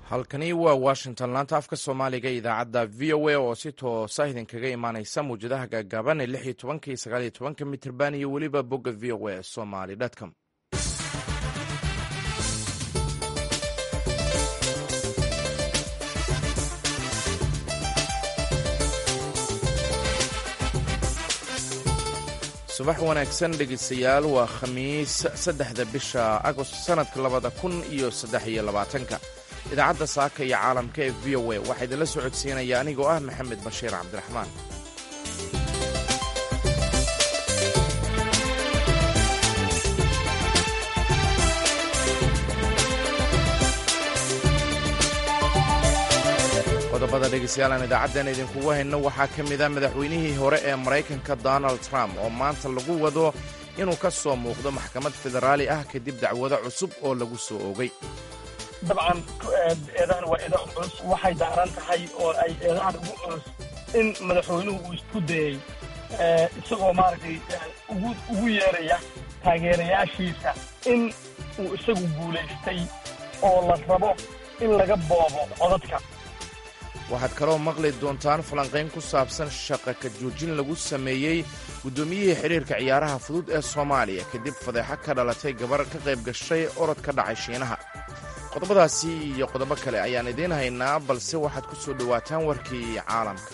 halkani waa washington laanta afka soomaaliga idaacadda v o a oo si toosa idinkaga imaaneysa mawjadaha gaagaaban ee lix iyo tobanka iyo sagaal iyo tobanka mitirban iyo weliba bogga v o a somaly com subax wanaagsan dhegeystayaal waa khamiis saddexda bisha agost sanadka labada kun iyo saddex iyo labaatanka idaacadda saaka iyo caalamka ee v o a waxaa idinla soo codsiinaya anigoo ah maxamed bashiir cabdiraxmaan qodobada dhegeystayaal aan idaacaddan idinkugu hayno waxaa ka mid a madaxweynihii hore ee maraykanka donald trump oo maanta lagu wado inuu ka soo muuqdo maxkamad federaali ah kadib dacwado cusub oo lagu soo oogay dabcan eedahan waa eedaha culus waxay daaran tahay oo ay eedahan ugu culus in madaxweynuhu uu isku dayey isagoo maaragtay ugu yeeraya taageerayaashiisa in uu isagu guulaystay oo la rabo in laga boobo codadka waxaad kaloo maqli doontaan falanqayn ku saabsan shaqa ka joojin lagu sameeyey guddoomiyihii xidhiirka ciyaaraha fudud ee soomaaliya kadib fadeexo ka dhalatay gabar ka qayb gashay orod ka dhacay shiinaha qodobadaasi iyo qodobo kale ayaan idiin haynaa balse waxaad ku soo dhowaataan warkii caalamka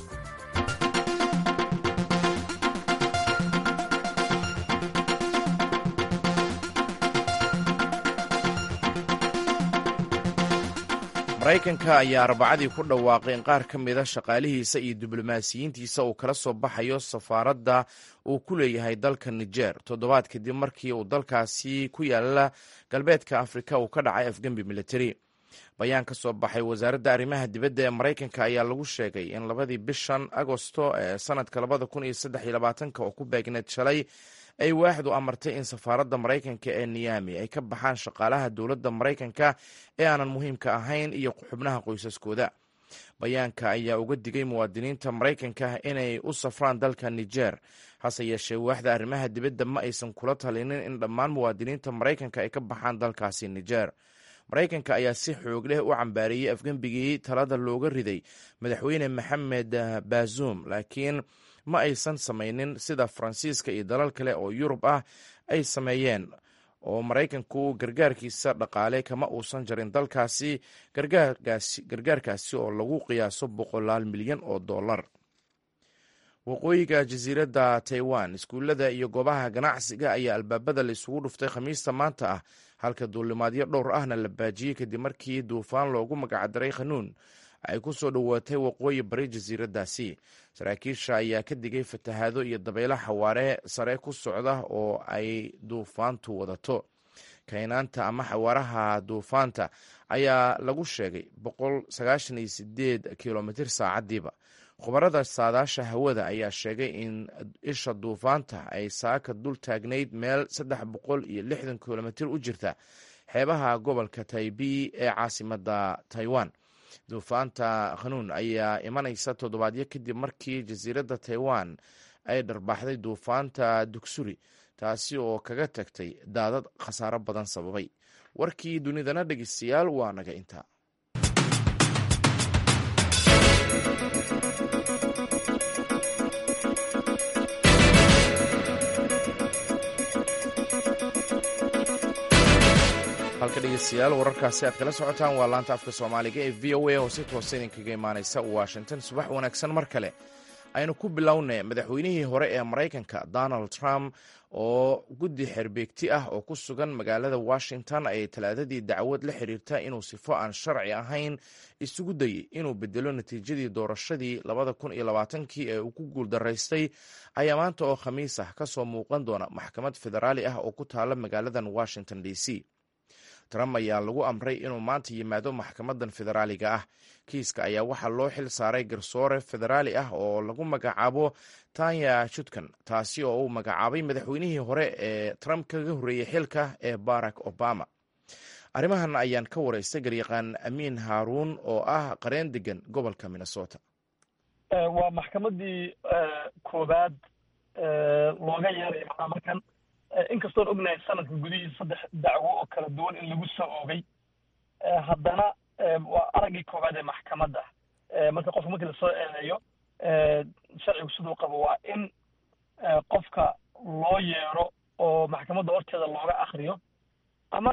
maraykanka ayaa arbacadii ku dhawaaqay in qaar ka mida shaqaalihiisa iyo diblomaasiyiintiisa uu kala soo baxayo safaaradda uu ku leeyahay dalka niger toddobaad kadib markii uu dalkaasi ku yaala galbeedka afrika uu ka dhacay afgembi militari bayaan ka soo baxay wasaaradda arrimaha dibadda ee maraykanka ayaa lagu sheegay in labadii bishan agosto ee sanadka labada kun iyo saddex iyo labaatanka oo ku beegneed shalay ay waaxdu amartay in safaaradda maraykanka ee niyami ay ka baxaan shaqaalaha dowladda maraykanka ee aanan muhiimka ahayn iyo xubnaha qoysaskooda bayaanka ayaa uga digay muwaadiniinta maraykanka inay u safraan dalka niger hase yeeshee waaxda arrimaha dibadda ma aysan kula talinin in dhammaan muwaadiniinta maraykanka ay ka baxaan dalkaasi niger maraykanka ayaa si xoog leh u cambaariyey afgembigii talada looga riday madaxweyne maxamed bazuum laakiin ma aysan samaynin sida faransiiska iyo dalal kale oo yurub ah ay sameeyeen oo maraykanku gargaarkiisa dhaqaale kama uusan jarin dalkaasi gargaarkaasi oo lagu qiyaaso boqolaal milyan oo dollar waqooyiga jasiiradda taiwan iskuullada iyo goobaha ganacsiga ayaa albaabada la isugu dhuftay khamiista maanta ah halka duulimaadyo dhowr ahna la baajiyey kadib markii duufaan loogu magacdaray khanuun ay ku soo dhowaatay waqooyi bari jasiiraddaasi saraakiisha ayaa ka digay fatahaado iyo dabaylo xawaare sare ku socda oo ay duufaantu wadato kaynaanta ama xawaaraha duufaanta ayaa lagu sheegay kilomitr saacadiiba khubarada saadaasha hawada ayaa sheegay in isha duufaanta ay saaka dul taagnayd meel saddex boqol iyo lixdan kilomitr u jirta xeebaha gobolka taibi ee caasimada taiwan duufaanta khanuun ayaa imanaysa toddobaadyo kadib markii jasiiradda taiwan ay dharbaaxday duufaanta dugsuri taasi oo kaga tagtay daadad khasaaro badan sababay warkii dunidana dhegeystayaal waa naga intaa halka dhegeystayaal wararkaasi aad kala socotaan waa laanta afka soomaaliga ee v o a oo si toosa idinkaga imaaneysa washington subax wanaagsan mar kale aynu ku bilownay madaxweynihii hore ee maraykanka donald trump oo guddi xerbeegti ah oo ku sugan magaalada washington ayay talaadadii dacwad la xiriirta inuu sifo aan sharci ahayn isugu dayey inuu bedelo natiijadii doorashadii labada kun iyo labaatankii ee uu ku guuldaraystay ayaa maanta oo khamiis ah kasoo muuqan doona maxkamad federaali ah oo ku taala magaaladan washington d c trump ayaa lagu amray inuu maanta yimaado maxkamadan federaaliga ah kiiska ayaa waxaa loo xil saaray garsoore federaali ah oo lagu magacaabo tanya judkan taasi oo uu magacaabay madaxweynihii hore ee trump kaga horreeyey xilka ee barack obama arrimahan ayaan ka wareystay garyaqaan amiin haaruun oo ah qareen degan gobolka minnesota waa maxkamadii koobaad looga yeeray markan inkastoon ognahay sanadka gudihiisa saddex dacwo oo kala duwan in lagu soo oogay haddana waa araggii koowaad ee maxkamadda marka qofka markii lasoo eedeeyo sharcigu siduu qabo waa in qofka loo yeero oo maxkamadda horteeda looga akriyo ama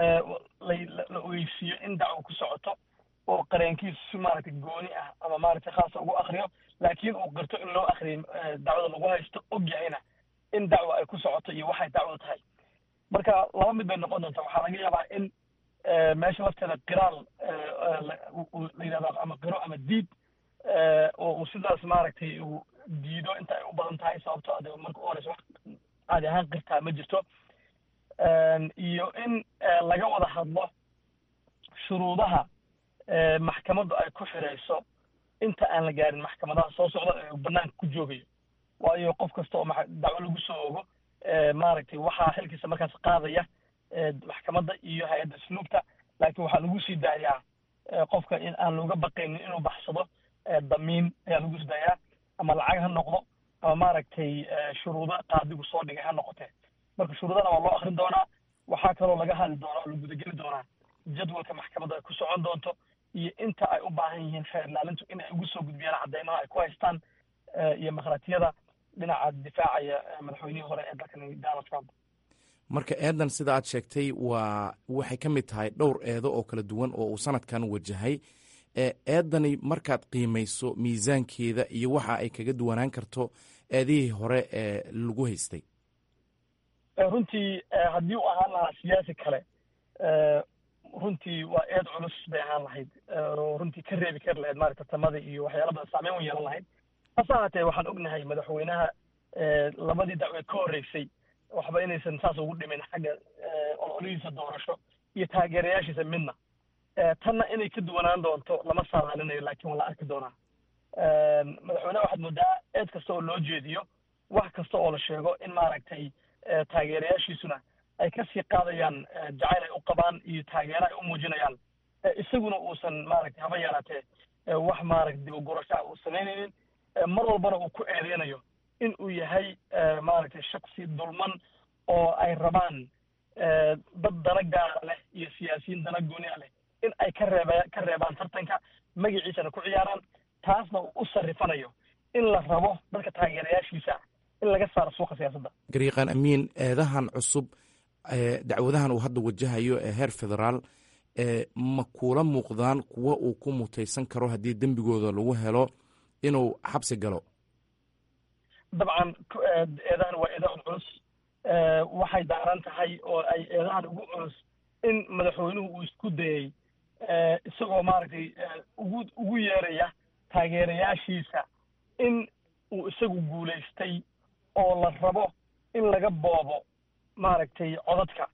la ogeysiiyo in dacwo ku socoto oo qareenkiisu si maaragtay gooni ah ama maaragtay khaasa ugu akriyo laakiin uu qirto in loo akriyo dacwada lagu haysto og yahayna in dacwo ay ku socoto iyo waxay dacwada tahay marka laba mid bay noqon doontaa waxaa laga yaabaa in meesha lafteeda qiraal la yidhahdo ama qiro ama diid oo uu sidaas maaragtay uu diido inta ay u badan tahay sababto ade marka u horeysa wax caadi ahaan qirtaa ma jirto iyo in laga wada hadlo shuruudaha maxkamaddu ay ku xirayso inta aan la gaarin maxkamadaha soo socda ee banaanka ku joogayo waayo qof kasta oo dacwo lagu soo ogo maaragtay waxaa xilkiisa markaas qaadaya maxkamadda iyo hay-adda snuugta laakiin waxaa lagu sii daayaa qofka in aan looga baqaynin inuu baxsado damiin ayaa lagu sii daayaa ama lacag ha noqdo ama maaragtay shuruudo qaadigu soo dhigay ha noqotee marka shuruudana waa loo akrin doonaa waxaa kaloo laga hadli doonaa oo la gudageli doonaa jadwalka maxkamadda ay ku socon doonto iyo inta ay u baahan yihiin xeer ilaalintu in ay ugu soo gudbiyaan cadeymaha ay ku haystaan iyo makhraatyada dhinaca difaacaya madaxweynihii hore ee dalkani donald trump marka eedan sida aad sheegtay waa waxay ka mid tahay dhowr eedo oo kala duwan oo uu sanadkan wajahay eedani markaad qiimayso miisaankeeda iyo waxa ay kaga duwanaan karto eedihii hore ee lagu haystay runtii haddii uu ahaan lahaa siyaasi kale runtii waa eed culus bay ahaan lahayd oo runtii ka reebi kari lahayd maaragta tamada iyo waxyaala badan saameyn wan yeelan lahayd hase ahaatee waxaan ognahay madaxweynaha labadii dacwe ka horreysay waxba inaysan saas ugu dhimin xagga ololihiisa doorasho iyo taageerayaashiisa midna tanna inay ka duwanaan doonto lama saadaalinayo laakiin waa la arki doonaa madaxweyneha waxaad moodaa eed kasta oo loo jeediyo wax kasta oo la sheego in maaragtay taageerayaashiisuna ay kasii qaadayaan jacayl ay u qabaan iyo taageero ay u muujinayaan isaguna uusan maaragtay haba yaraatee wax maaragta dibagurashaa uu samaynaynin mar walbana uu ku eedeynayo in uu yahay maaragtay shaksi dulman oo ay rabaan dad dana gaara leh iyo siyaasiyiin dana gooni a leh in ay ka reeba ka reebaan tartanka magaciisana ku ciyaaraan taasna uu u sarrifanayo in la rabo dadka taageerayaashiisa in laga saaro suuqa siyaasadda gariiqaan amiin eedahan cusub dacwadahan uu hadda wajahayo ee heer federaal ma kuula muuqdaan kuwa uu ku mutaysan karo haddii dembigooda lagu helo inuu xabsi galo dabcan eedahan waa eedahan culus waxay daaran tahay oo ay eedahan ugu culus in madaxweynuhu uu isku dayey isagoo maaragtay ugu ugu yeeraya taageerayaashiisa in uu isagu guulaystay oo la rabo in laga boobo maaragtay codadka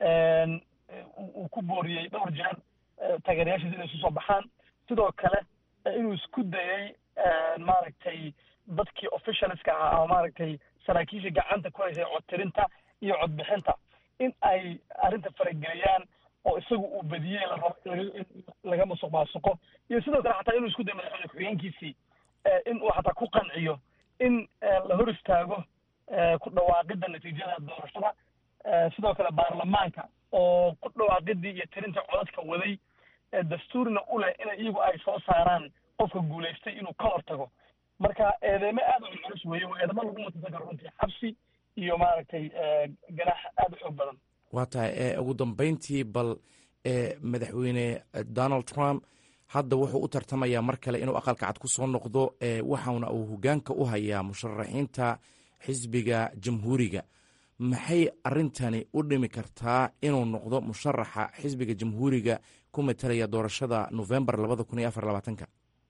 uu ku booriyey dhowr jeer taageerayaashiisa inay isu soo baxaan sidoo kale inuu isku dayey maaragtay dadkii officialska ahaa ama maaragtay saraakiisha gacanta ku haysay codtirinta iyo codbixinta in ay arrinta farageliyaan oo isagu uu badiyey la rabo in laga musuq maasuqo iyo sidoo kale xataa inuu isku dayo madaxweyne ku-xigeenkiisii in uu xataa ku qanciyo in la hor istaago ku dhawaaqidda natiijada doorashada sidoo kale baarlamaanka oo ku dhawaaqidii iyo tirinta codadka waday dastuurna u leh in iyagu ay soo saaraan qofka guulaystay inuu ka hortago marka eedeymo aad u culculus weeye waa eedamo lagu mutaysan karo runtii xabsi iyo maaragtay ganaax aada u xoog badan waa tahay ugu dambeyntii bal madaxweyne donald trump hadda wuxuu u tartamayaa mar kale inuu aqalka cad ku soo noqdo waxauna uu hogaanka u hayaa musharaxiinta xisbiga jamhuuriga maxay arintani u dhimi kartaa inuu noqdo musharaxa xisbiga jamhuuriga ku matalaya doorashada novembar labada kun iyo afar labaatanka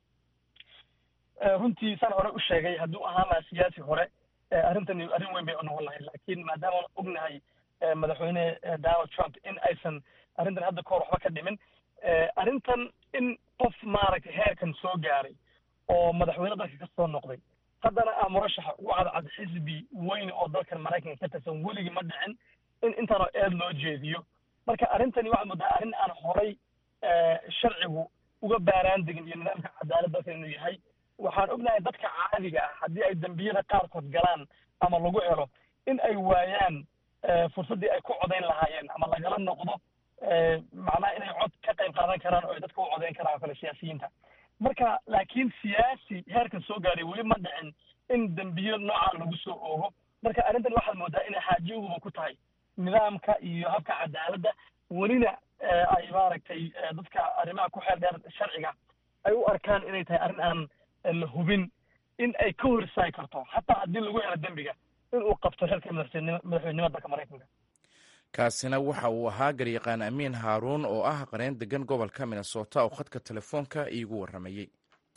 runtii saan hore u sheegay hadduu ahaan lahaa siyaasi hore arrintani arrin weyn bay u noqon lahayd laakiin maadaama ognahay madaxweyne donald trump in aysan arrintan hadda kahor waxba ka dhimin arrintan in qof maaragtay heerkan soo gaaray oo madaxweyne dalka ka soo noqday haddana ah murashaxa ugu cadcad xisbi weyn oo dalkan maraykanka ka tirsan weligii ma dhicin in intaanoo eed loo jeediyo marka arrintani waxaad moodaa arrin aan horay sharcigu uga baaraan degin iyo nidaamka cadaalad dalkan inuu yahay waxaan ognahay dadka caadiga ah haddii ay dembiyada qaarkood galaan ama lagu helo in ay waayaan fursaddii ay ku codayn lahaayeen ama lagala noqdo macnaha inay cod ka qayb qaadan karaan oo ay dadka u codeyn karaan oo kale siyaasiyiinta marka laakiin siyaasi heerkan soo gaaray weli ma dhicin in dembiyo noocaa lagu soo oogo marka arrintan waxaad moodaa inay xaajiyaguba ku tahay nidaamka iyo habka cadaaladda welina ay maaragtay dadka arrimaha ku xeel dheer sharciga ay u arkaan inay tahay arrin aan la hubin in ay ka hor istaagi karto xataa haddii lagu helo dembiga in uu qabto xilka madaxweynenimada dalka maraykanka kaasina waxa uu ahaa garyaqaan amiin haaruun oo ah qareen degan gobolka minnesota oo khadka telefoonka iigu warramayey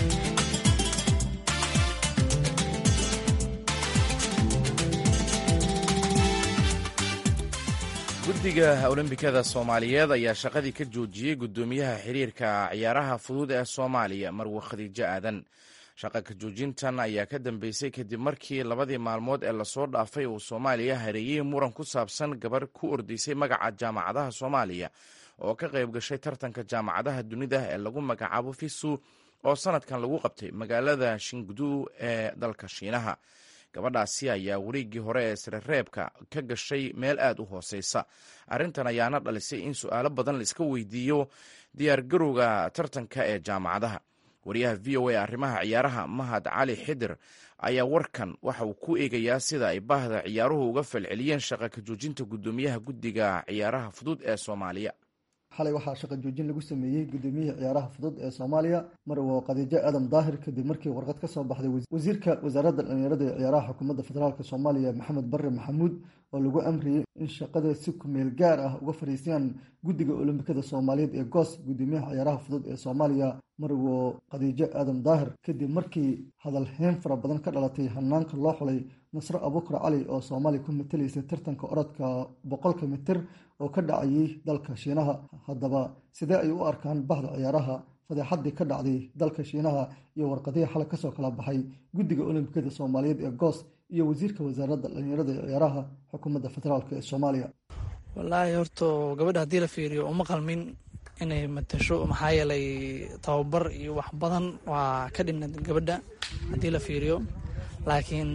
guddiga olombikada soomaaliyeed ayaa shaqadii ka joojiyey guddoomiyaha xiriirka ciyaaraha fudud ee soomaaliya marwe khadiijo aadan shaqa ka joojintan ayaa ka dambeysay kadib markii labadii maalmood ee lasoo dhaafay uu soomaaliya hareeyey muran ku saabsan gabar ku ordaysay magaca jaamacadaha soomaaliya oo ka qayb gashay tartanka jaamacadaha dunida ee lagu magacaabo fisu oo sanadkan lagu qabtay magaalada shingdu ee dalka shiinaha gabadhaasi ayaa wareeggii hore ee srereebka ka gashay meel aad u hooseysa arrintan ayaana dhalisay in su-aalo badan la iska weydiiyo diyaargarowga tartanka ee jaamacadaha wariyaha v o a arrimaha ciyaaraha mahad cali xidir ayaa warkan waxa uu ku eegayaa sida ay baahda ciyaaruhu uga falceliyeen shaqa ka joojinta guddoomiyaha guddiga ciyaaraha fudud ee soomaaliya xalay waxaa shaqa joojin lagu sameeyey gudoomiyihii ciyaaraha fudud ee soomaaliya marwo khadiijo aadam daahir kadib markii warqad ka soo baxday wasiirka wasaaradda dhalinyarada ee ciyaaraha xukuumadda federaalk soomaaliya maxamed barre maxamuud oo lagu amriyey in shaqada si kumeel gaar ah uga fadhiistaan guddiga olombikada soomaaliyeed ee goos gudoomiyaha ciyaaraha fudud ee soomaaliya marwo khadiijo aadam daahir kadib markii hadal heen fara badan ka dhalatay hanaanka loo xulay nasro abukar cali oo soomaaliya ku matalaysay tartanka orodka boqolka mitir oo ka dhacayay dalka shiinaha haddaba sidee ay u arkaan bahda ciyaaraha fadeexadii ka dhacday dalka shiinaha iyo warqadihii xalay kasoo kala baxay guddiga olombikada soomaaliyeed ee goos iyo wasiirka wasaaradda dhalinyarada ee ciyaaraha xukuumadda federaalk ee soomaaliya wallaahi horto gabadha haddii la fiiriyo uma qalmin inay matasho maxaa yeelay tababar iyo wax badan waa ka dhimna gabadha haddii la fiiriyo laakiin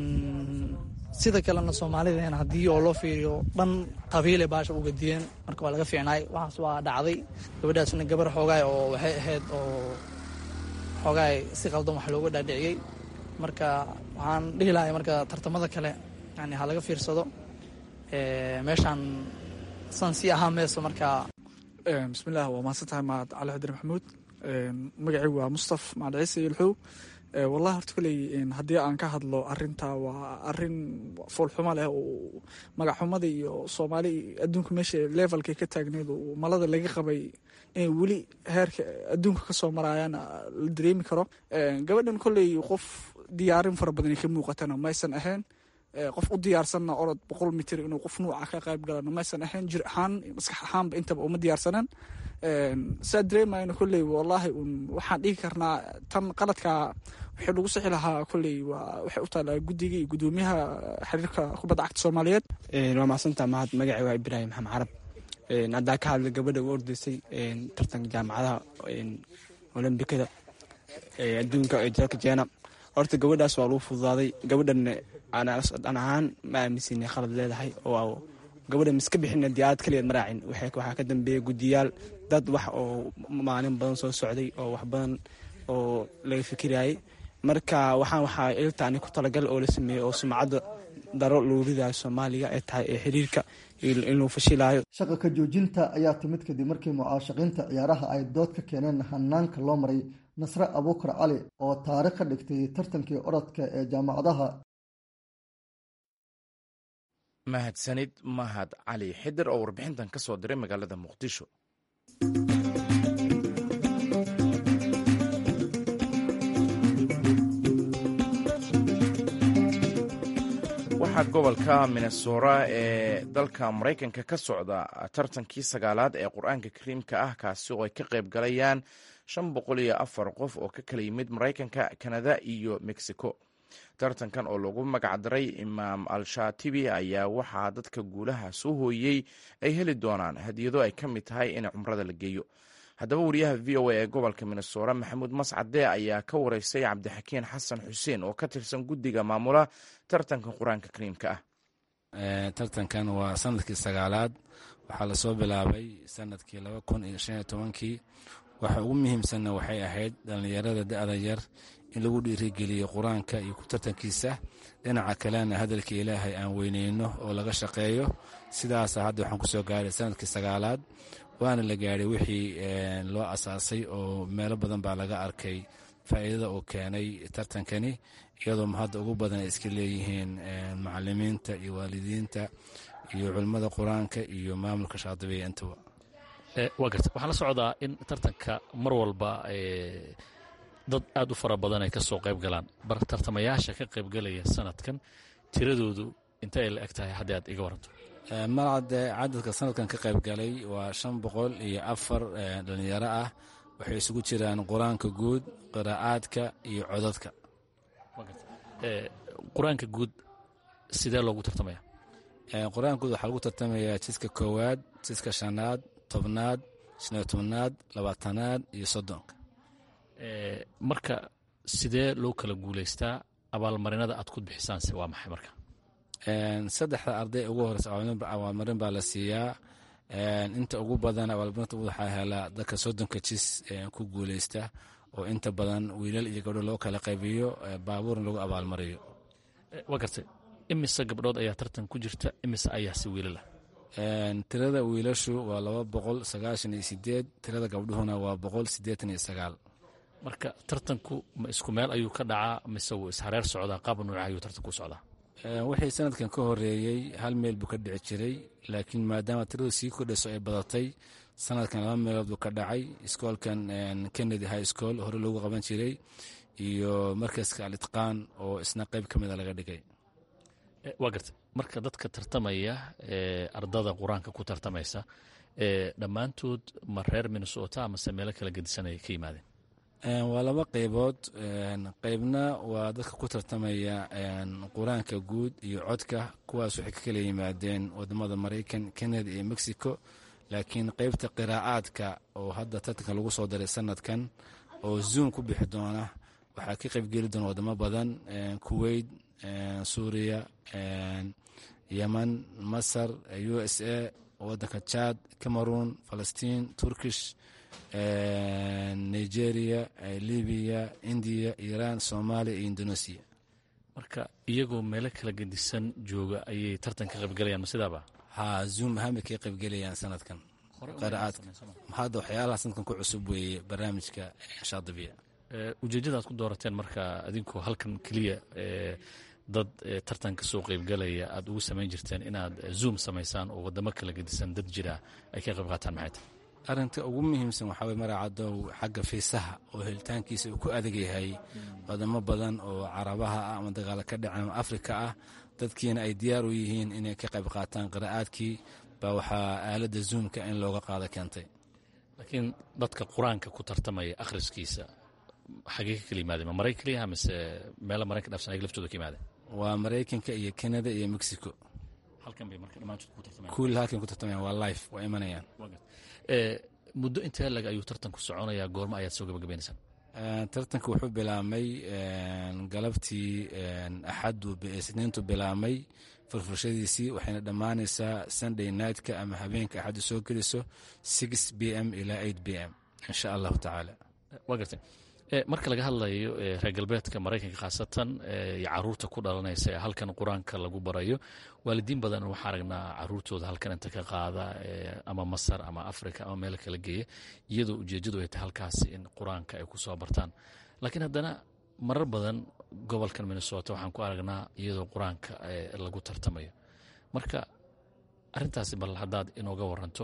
sida kalena soomaalideena haddii oo loo fiiriyo dhan qabiile baasha u gadiyeen marka waa laga fiicnaay waxaas waa dhacday gabadhaasna gabar xoogaay oo waxay ahayd oo xoogaay si qaldan wax looga dhaadhiciyey marka waxaan dhihi lahay marka tartamada kale yani ha laga fiirsado meeshaan san sii ahaa meeso marka bismillaah waa mahadsan tahay mahad cali xadir maxamuud magacaygu waa mustaf macad ciise yolxow wallahi horta koley haddii aan ka hadlo arinta waa arin foolxumo leh oo magacxumada iyo soomaali adduunka meesha levelka ka taagneed oo malada laga qabay inay weli heerka adduunka kasoo marayaan la dareemi karo gabadhan koley qof diyaarin fara badan ka muuqatana maysan ahayn qof u diyaarsanna orod boqol mitir inuu qof nuuca ka qayb galana maysan ahayn jir ahaan maskax ahaanba intaba uma diyaarsanan saa dareemayna kolley wallaahi un waxaan dhihi karnaa tan qaladka wixii lagu sixi lahaa kolley waa waxay u taalaa guddiga iyo guddoomiyaha xiriirka kubadda cagta soomaaliyeed waa mahadsantaa mahad magacay waa ibraahim maxamed carab haddaa ka hadla gabadha u ordaysay tartanka jaamacadaha olombikada adduunka ee dalka jeena horta gabadhaas waa lagu fududaaday gabadhan aan ahaan ma aaminsanay khalad leedahay oo gabadha miska bixina diyaarad kaligeed maraacin waxaa ka dambeeya guddiyaal dad wax oo maalin badan soo socday oo wax badan oo laga fikirayay marka waxaan waxaa iltaani ku talagal oo la sameeyey oo sumcadda daro loo ridayo soomaaliya ee tahay ee xiriirka inuu fashilayo shaqa ka joojinta ayaa timid kadib markii mucaashaqiinta ciyaaraha ay dood ka keeneen hanaanka loo maray nasre abuukar cali oo taarikh ka dhigtay tartankii orodka ee jaamacadaha mahadsanid mahad cali xidir oo warbixintan ka soo diray magaalada muqdisho waxaa gobolka minnesora ee dalka maraykanka ka socda tartankii sagaalaad ee qur-aanka kariimka ah kaasi oo ay ka qayb galayaan shan boqol iyo afar qof oo ka kala yimid maraykanka kanada iyo mexico tartankan oo lagu magacdaray imaam al-shaatibi ayaa waxaa dadka guulaha soo hooyey ay heli doonaan hadiyado ay ka mid tahay in cumrada la geeyo haddaba wariyaha v o a ee gobolka minnesora maxamuud mascade ayaa ka wareystay cabdixakiin xasan xuseen oo ka tirsan guddiga maamula tartanka qur-aanka kariimka ah tartankan waa sanadkii sagaalaad waxaa lasoo bilaabay sanadkii laba kun iyo shan iyo tobankii waxa ugu muhiimsanna waxay ahayd dhallinyarada da-da yar in lagu dhiirigeliyo qur-aanka iyo ku tartankiisa dhinaca kalena hadalka ilaahay aan weyneyno oo laga shaqeeyo sidaasa hadda waxaan kusoo gaaray sanadkii sagaalaad waana la gaadhay wixii loo asaasay oo meelo badan baa laga arkay faa'iidada uu keenay tartankani iyadoo hadda ugu badan ay iska leeyihiin macalimiinta iyo waalidiinta iyo culimmada qur-aanka iyo maamulka shaadibiya intaba waa garta waxaan la socdaa in tartanka mar walba dad aad u fara badan ay ka soo qayb galaan bar tartamayaasha ka qaybgalaya sanadkan tiradoodu inta ay la eg tahay haddii aad iga waranto malcade cadadka sanadkan ka qayb galay waa shan boqol iyo afar dhalinyaro ah waxay isugu jiraan qur-aanka guud qiraa'aadka iyo codadka qur-aanka guud sidee loogu tartamaya qur-aanka guud waxaa lagu tartamayaa jiska koowaad jiska shanaad tobnaad shan iyo tobnaad labaatanaad iyo soddonka marka sidee loo kala guulaystaa abaalmarinada aad ku bixisaanse waa maxay marka saddexda arday ugu horeysa abaalmarin baa la siiyaa inta ugu badan abaalmarinta waxaa helaa dadka soddonka jis ku guuleysta oo inta badan wiilal iyo gabdho loo kala qaybiyo baabuurna lagu abaalmariyo waa gartay imise gabdhood ayaa tartan ku jirta imise ayaase wiilala tirada wiilashu waa laba boqol sagaashan iyo sideed tirada gabdhuhuna waa boqol siddeetan iyo sagaal marka tartanku ma isku meel ayuu ka dhacaa mise wuu ishareer socdaa qaab nuuca ayuu tartanku u socdaa wixii sanadkan ka horeeyey hal meel buu ka dhici jiray laakiin maadaama tiradu sii kordhayso ay badatay sanadkan laba meelood buu ka dhacay iskoolkan kennedy high school hore loogu qaban jiray iyo markaska alitqaan oo isna qayb ka mida laga dhigay waa garta marka dadka tartamaya ee ardada qur-aanka ku tartamaysa ee dhammaantood ma reer minnesota amase meelo kala gedisanaya ka yimaadeen waa laba qaybood qaybna waa dadka ku tartamaya qur-aanka guud iyo codka kuwaas waxay ka kala yimaadeen wadamada maraykan canada iyo mexico laakiin qaybta qiraa'aadka oo hadda tartanka lagu soo daray sanadkan oo zoom ku bixi doona waxaa ka qaybgeli doona wadamo badan kuwait suuriya yeman masar u s a wadanka chad cameroon falastiin turkish nigeria libiya indiya iran soomaaliya iyo indonesia marka iyagoo meelo kala gedisan jooga ayay tartan ka qaybgalayaan ma sidaaba ha zoom ahaan bay kaga qaybgelayaan sanadkan qiraa'aadka hadda waxyaalaha sanadkan ku cusub weeye barnaamijka shaadibiya ujeeddada aad ku doorateen marka adinkoo halkan keliya dad tartan ka soo qaybgalaya aad ugu samayn jirteen inaad zoom samaysaan oo wadamo kala gedisan dad jira ay ka qayb qaataan maxay tahay arrinta ugu muhiimsan waxaa weye maraacadow xagga fiisaha oo helitaankiisa uu ku adag yahay wadamo badan oo carabaha ah ama dagaalo ka dhacen ama afrika ah dadkiina ay diyaar u yihiin inay ka qayb qaataan qiraa'aadkii baa waxaa aaladda zoomka in looga qaado keentay laakiin dadka qur-aanka ku tartamaya akhriskiisa xagee ka kala yimaadeen ma maraykan keliyaha mise meelo maraykan dhafsan ayaga laftooda ka yimaadeen waa maraykanka iyo canada iyo mexico halkan bay marka dhammaantood ku tartamayaan kuul halkan ku tartamayaan waa life waa imanayaan muddo intee lag ayuu tartanku soconayaa goormo ayaad soo gabagabaynaysaan tartanka wuxuu bilaabmay galabtii axaddu isniintu bilaabmay furfurashadiisii waxayna dhammaanaysaa sunday nightka ama habeenka axaddu soo geliso six b m ilaa eight b m insha allahu tacaala waa gartay marka laga hadlayo reer galbeedka maraykanka khaasatan iyo caruurta ku dhalanaysa ee halkan qur-aanka lagu barayo waalidiin badan waxaa aragnaa caruurtooda halkan inta ka qaada ama masar ama africa ama meel kala geeya iyadoo ujeedadu ay tahay halkaasi in qur-aanka ay ku soo bartaan laakiin haddana marar badan gobolkan minnesota waxaan ku aragnaa iyadoo qur-aanka lagu tartamayo marka arintaasi bal haddaad inooga waranto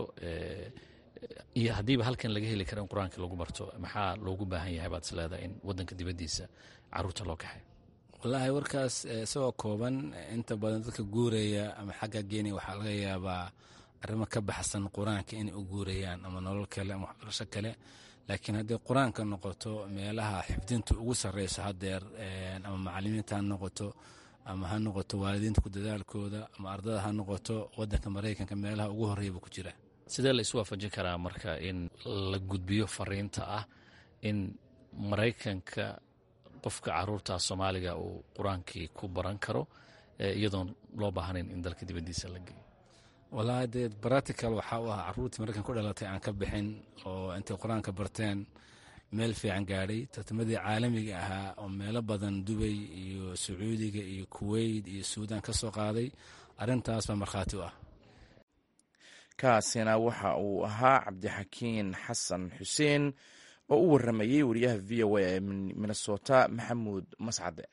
iyo haddiiba halkan laga heli karo in qur-aanka lagu barto maxaa loogu baahan yahay baad isleedahay in wadanka dibaddiisa caruurta loo kaxay wallaahi warkaas isagoo kooban inta badan dadka guuraya ama xagga geeniya waxaa laga yaabaa arrimo ka baxsan qur-aanka inay u guurayaan ama nolol kale ama waxbarasho kale laakiin hadday qur-aanka noqoto meelaha xifdinta ugu sarreyso haddeer ama macalimiinta ha noqoto ama ha noqoto waalidiinta ku dadaalkooda ama ardada ha noqoto wadanka maraykanka meelaha ugu horreya buu ku jira sidee la isu waafajin karaa marka in la gudbiyo fariinta ah in maraykanka qofka caruurta soomaaliga uu qur-aankii ku baran karo iyadoon loo baahnayn in dalka dibaddiisa la geeyo wallaahi dee baratical waxaa u ah caruurtii maraykan ku dhalatay aan ka bixin oo intay qur-aanka barteen meel fiican gaadhay tartamadii caalamiga ahaa oo meelo badan dubay iyo sacuudiga iyo kuweyt iyo suudan ka soo qaaday arrintaas baa markhaati u ah kaasina waxa uu ahaa cabdixakiin xasan xuseen oo u waramayey wariyaha v o a ee minnesota maxamuud mascade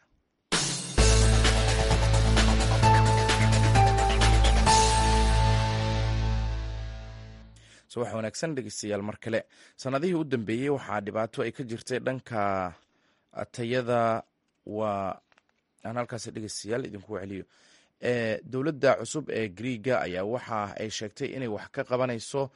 subax wanaagsan dhegeystayaal mar kale sanadihii u dambeeyey waxaa dhibaato ay ka jirtay dhanka tayada waa aan halkaas dhegeystayaal idinku celiyo dowladda cusub ee griiga ayaa waxa ay sheegtay inay wax ka qabanayso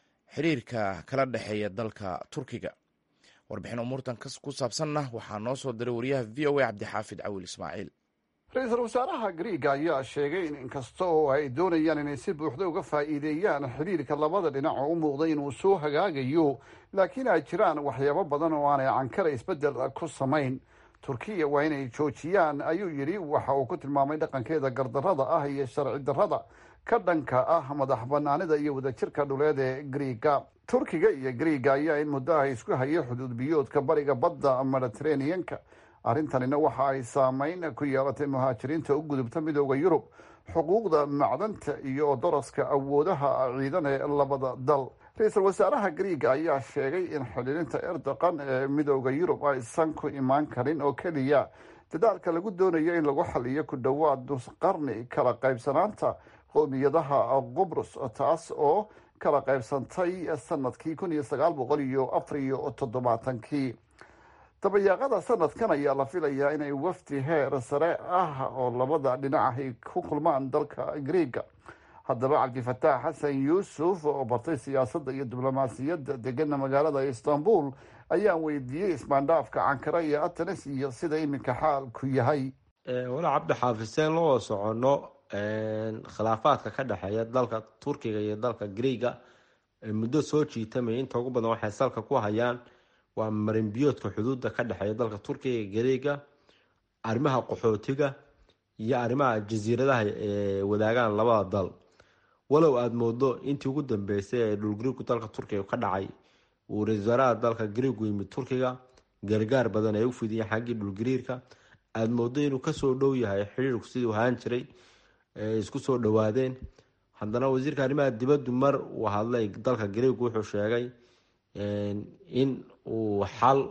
xiriirka kala dhexeeya dalka turkiga warbixin umuurtan ku saabsanna waxaa noo soo diray wariyaha v o a cabdixaafid cawil ismaaciil ra-iisul wasaaraha griiga ayaa sheegay in inkasta oo ay doonayaan inay si buuxda uga faa'iideeyaan xidhiirka labada dhinac oo u muuqday inuu soo hagaagayo laakiin ay jiraan waxyaabo badan oo aanay cankara isbeddel ku samayn turkiya waa inay joojiyaan ayuu yidhi waxa uu ku tilmaamay dhaqankeeda gardarrada ah iyo sharci darrada ka dhanka ah madax banaanida iyo wadajirka dhuleed ee griiga turkiga iyo griiga ayaa in muddo ah isku hayay xuduud biyoodka bariga badda mediteraneanka arrintanina waxa ay saameyn ku yeelatay muhaajiriinta u gudubta midooda yurub xuquuqda macdanta iyo daraska awoodaha ciidan ee labada dal ra-iisul wasaaraha griiga ayaa sheegay in xidhiirinta erdoqan ee midooda yurub aysan ku imaan karin oo keliya dadaalka lagu doonayo in lagu xaliyo ku dhowaad nus qarni kala qaybsanaanta qowmiyadaha qubrus taas oo kala qaybsantay sanadkii kun iyo sagaal boqol iyo afar iyo toddobaatankii dabayaaqada sanadkan ayaa la filayaa inay wafdi heer sare ah oo labada dhinac ay ku kulmaan dalka griiga haddaba cabdifataax xasan yuusuf oo bartay siyaasadda iyo diblomaasiyadda degana magaalada istanbul ayaa weydiiyey ismaandhaafka cankara iyo atenes iyo sida iminka xaalku yahay wala cabdi xaafiseen loo soconno khilaafaadka ka dhexeeya dalka turkiga iyo dalka griiga muddo soo jiitamaya inta ugu badan waxay salka ku hayaan waa marinbiyoodka xuduudda ka dhexeeya dalka turkiga iyo griiga arrimaha qaxootiga iyo arrimaha jasiiradaha ee wadaagaan labada dal walow aada moodo intii ugu dambeysay ee dhulgariirku dalka turkiga ka dhacay uu ra-isul wasaaraha dalka griigu yimid turkiga gargaar badan ay u fidiyeen xaggii dhulgariirka aada moodo inuu kasoo dhow yahay xiriirku siduu ahaan jiray isku soo dhawaadeen haddana wasiirka arrimaha dibaddu mar uu hadlay dalka griigu wuxuu sheegay in uu xal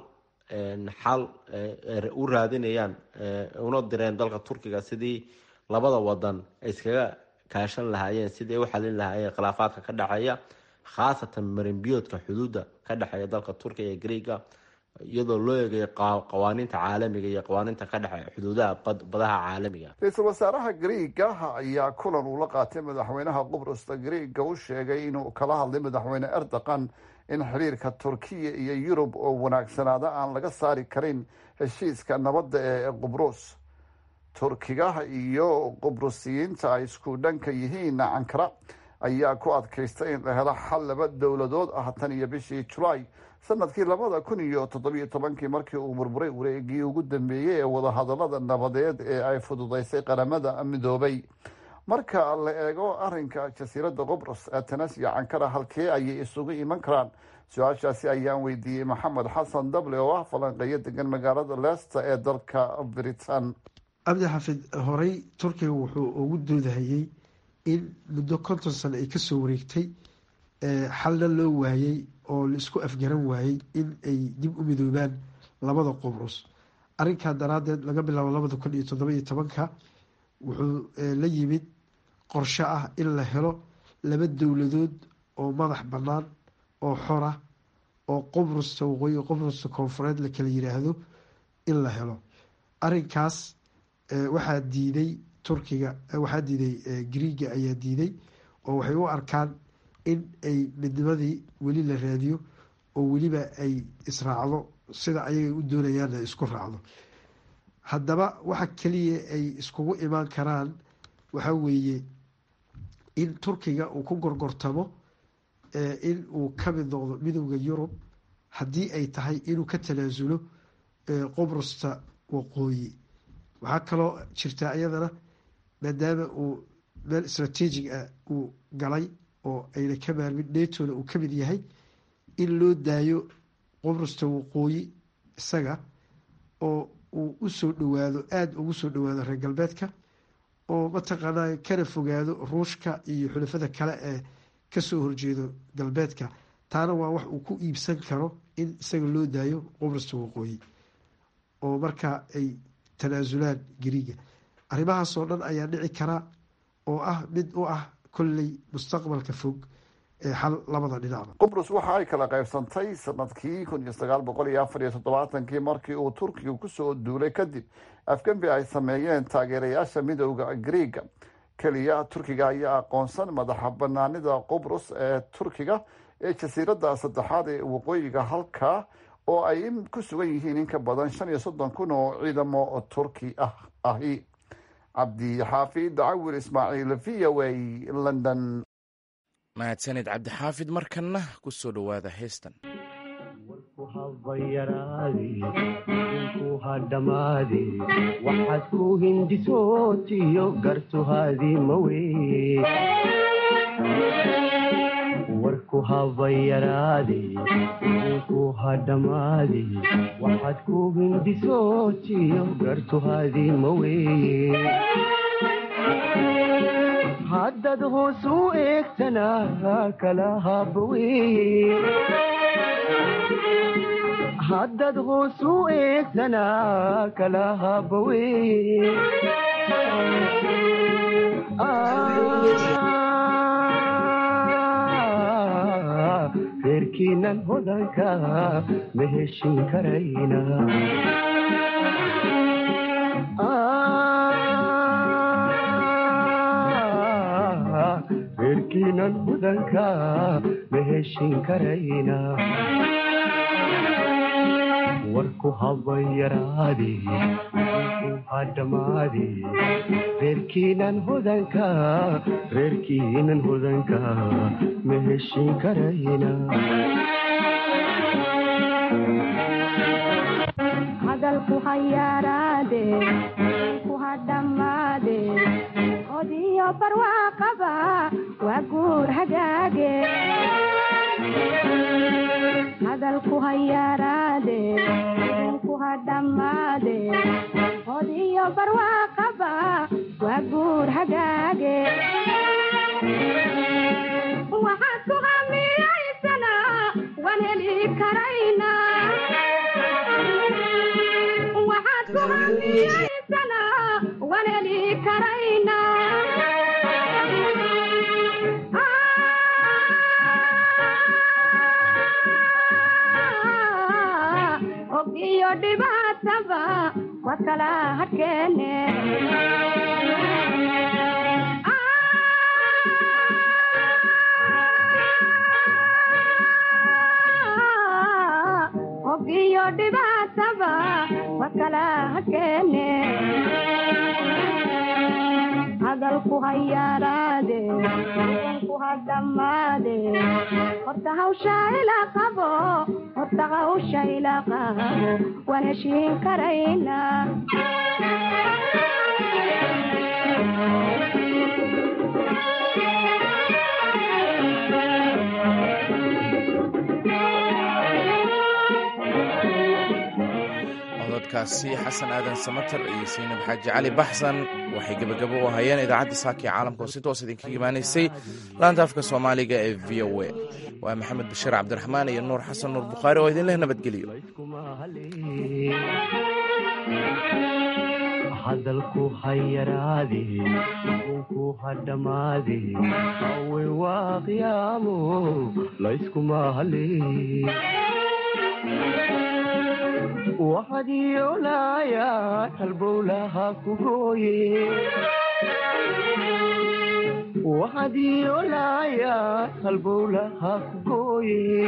xal u raadinayaan una direen dalka turkiga sidii labada wadan ay iskaga kaashan lahaayeen sidii ay u xalin lahaayeen khilaafaadka ka dhexeeya khaasatan marinbiyoodka xuduudda ka dhexeeya dalka turkiga iyo griiga iyadoo loo eegayo qawaaniinta caalamiga iyo qawaaniinta ka dhexe xuduudaha badaha caalamiga ra-iisul wasaaraha griiga ayaa kulan uu la qaatay madaxweynaha qubrusta griiga u sheegay inuu kala hadlay madaxweyne erdoqan in xiriirka turkiya iyo yurub oo wanaagsanaada aan laga saari karin heshiiska nabadda ee qubrus turkiga iyo qubrusiyiinta ay isku dhanka yihiin cankara ayaa ku adkaystay in la helo xal laba dowladood ah tan iyo bishii julaay sanadkii labada kun iyo toddobiyo tobankii markii uu burburay wareegii ugu dambeeyey ee wadahadalada nabadeed ee ay fududeysay qaramada midoobay marka la eego arinka jasiiradda qubrus atenes iyo cankara halkee ayay isugu iman karaan su-aashaasi ayaan weydiiyey maxamed xasan dable oo ah falanqeeyo degan magaalada leesta ee dalka britain cabdi xafid horey turkiga wuxuu ugu doodahayey in muddo konton sano ay kasoo wareegtay xalna loo waayey oo laisku afgaran waayey in ay dib u midoobaan labada qubrus arrinkaa daraadeed laga bilaabo labada kun iyo toddoba-iyo tobanka wuxuu la yimid qorsho ah in la helo laba dowladood oo madax bannaan oo xora oo qubrusta waqooyi qubrusta koonfureed la kala yiraahdo in la helo arrinkaas waxaa diiday turkiga waxaa diiday griiga ayaa diiday oo waxay u arkaan in ay midnimadii weli la raadiyo oo weliba ay israacdo sida ayagay u doonayaan ay isku raacdo haddaba waxa keliya ay iskugu imaan karaan waxaa weeye in turkiga uu ku gorgortamo in uu ka mid noqdo midowda yurub haddii ay tahay inuu ka tanaasulo qubrusta waqooyi waxaa kaloo jirtaa iyadana maadaama uu meel istraatiijig ah uu galay oo ayna ka maarmin netona uu ka mid yahay in loo daayo qobrusta waqooyi isaga oo uu usoo dhawaado aada ugu soo dhawaado reer galbeedka oo mataqaanaa kana fogaado ruushka iyo xulafada kale ee kasoo horjeedo galbeedka taana waa wax uu ku iibsan karo in isaga loo daayo qobrusta waqooyi oo markaa ay tanaasulaan gariiga arrimahaasoo dhan ayaa dhici karaa oo ah mid u ah kolley mustaqbalka fog ee xal labada dhinacba qubrus waxa ay kala qaybsantay sanadkii kun iyo sagaal boqol iyo afar iyo toddobaatankii markii uu turkiga kusoo duulay kadib afgembi ay sameeyeen taageerayaasha midooda griiga keliya turkiga ayaa aqoonsan madaxa banaanida qubrus ee turkiga ee jasiiradda saddexaad ee waqooyiga halka oo ay ku sugan yihiin in ka badan shan iyo soddon kun oo ciidamo turki ah ahi cabdixaafid cawir ismaaciil v o a london mahadsanid cabdixaafid markanna ku soo dhowaada heestan ku hadhamaade waxaad ku hindisootiyo gartuhaadii maweye warku habayaraade ku hadhamaade waxaad ku hindisootiyo gartuhaadii maweye haddad hoos u eegtana kala habaweye haddad hoos u eegtana kala habaweye reerkiinan hodanka ma heshin karayna reerkiinan hodanka ma heshin karayna warku habayaraade ku hadhamaade reerkiinan hodanka reerkiinan hodanka ma heshin karayna hadalku hayaaraade ku hadhamaade odiyo barwaaqaba waa guur hagaage hadalku hayaaraade ku hadhamaade odiyo barwaaqaba waa guur hagaage waxaad ku hamiyaysana waan heli karayna waxaad ku hamiyaysana waan heli karayna og iyo dhibaataba waad kala hadkeene og iyo dhibaataba waad kala hadkeene hadalku hayaaraade ku hadhamaade horta hawsha ila qabo horta hawsha ila qabo waan heshiin karayna cododkaasi xasan aadan samatar iyo saynab xaaji cali baxsan waxay gebagabo u hayeen idaacadda saaka ee caalamka oo si toos idinkaga imaanaysay laanta afka soomaaliga ee v o a waa maxamed bashiir cabdiraxmaan iyo nuur xasan nuur bukhaari oo idinleh nabadgeliyo hadalku hayaraade ku hadhamaade awe waa qiyaamo layskuma hale waxaad yoolaayaa halbowlaha ku gooye waxaad yoolaayaa halbowlaha ku gooye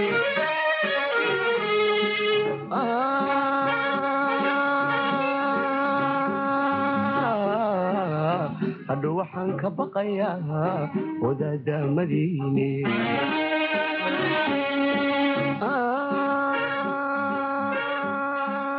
hadho waxaan ka baqayaa wadaadamadiine